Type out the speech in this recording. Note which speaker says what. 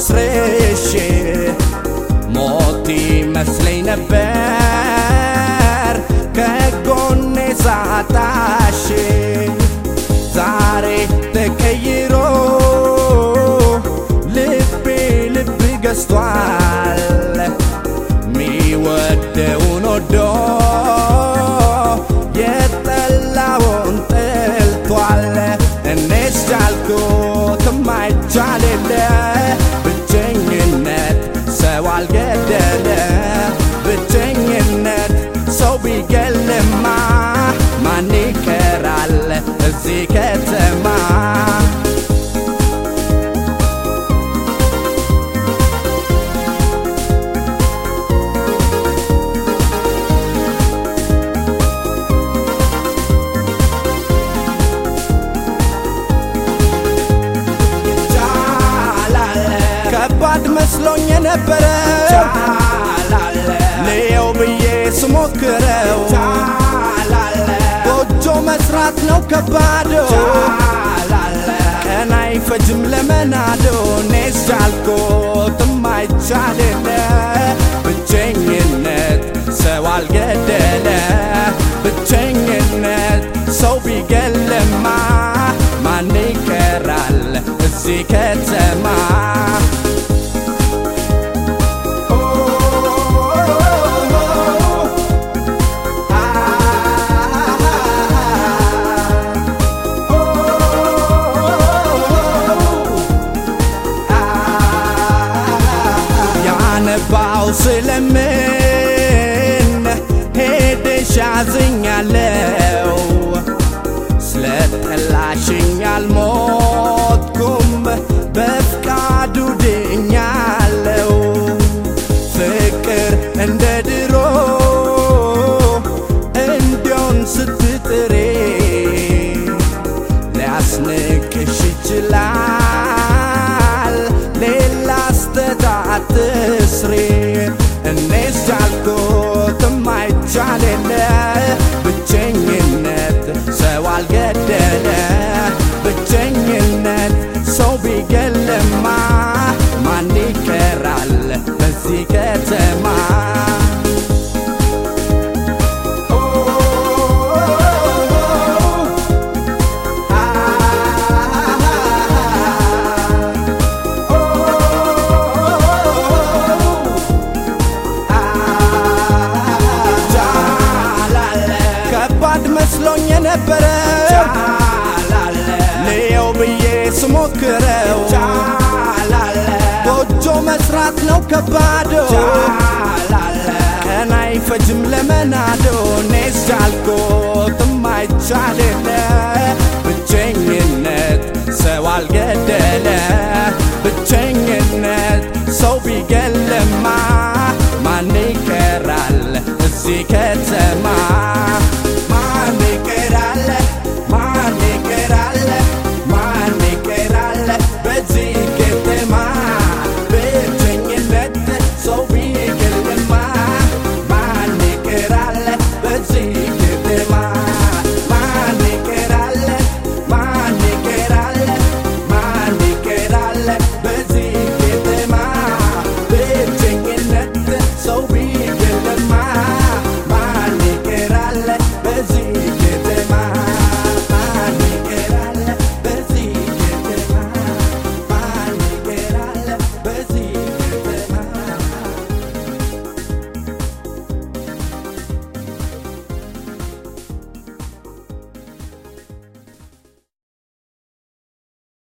Speaker 1: አስርሼ ሞት ይመስለኝ ነበር ከጎኔ ሳጣሽ ዛሬ ተቀይሮ ልቤ ልብ ገዝቷል ሚወደውን ወዶ የጠላውን ጠልቷል እኔስ ቻልኩት ማይቻል የለ ብቸኝነት ሰው አልገደለ ብቸኝነት ሰው ቢገልማ ማን ይቀራል እዚህ ከተማ ከባድ መስሎኝ የነበረ ልየው ብዬ ስሞክረው ጎጆ መስራት ነው ከባዶ ቀን አይፈጅም ለመናዶ እኔስ ቻልኩት ማይቻል የለ ብቸኝነት ሰው አልገደለ ብቸኝነት ሰው ቢገልማ ማን ይቀራል እዚህ ከተማ ያነባው ስለምን ሄደሽ አዝኛለው ስለጠላሽኝ አልሞትኩም በፍቃዱ ድኛለው ፍቅር እንደ ድሮ እንዲሆን ስትጥሬ ሊያስንቅሽ ይችላል ሌላ ስተታት ስሬ እኔስ ቻልኩት ማይቻል የለ ብቸኝነት ሰው አልገደለ ብቸኝነት ሰው ቢገልማ ማን ይቀራል በዚህ ከተማ ከባድ መስሎኝ የነበረ ልየው ብዬ ስሞክረው ጎጆ መስራት ነው ከባዶ ቀን አይፈጅም ለመናዶ እኔስ ቻልኩት ማይቻል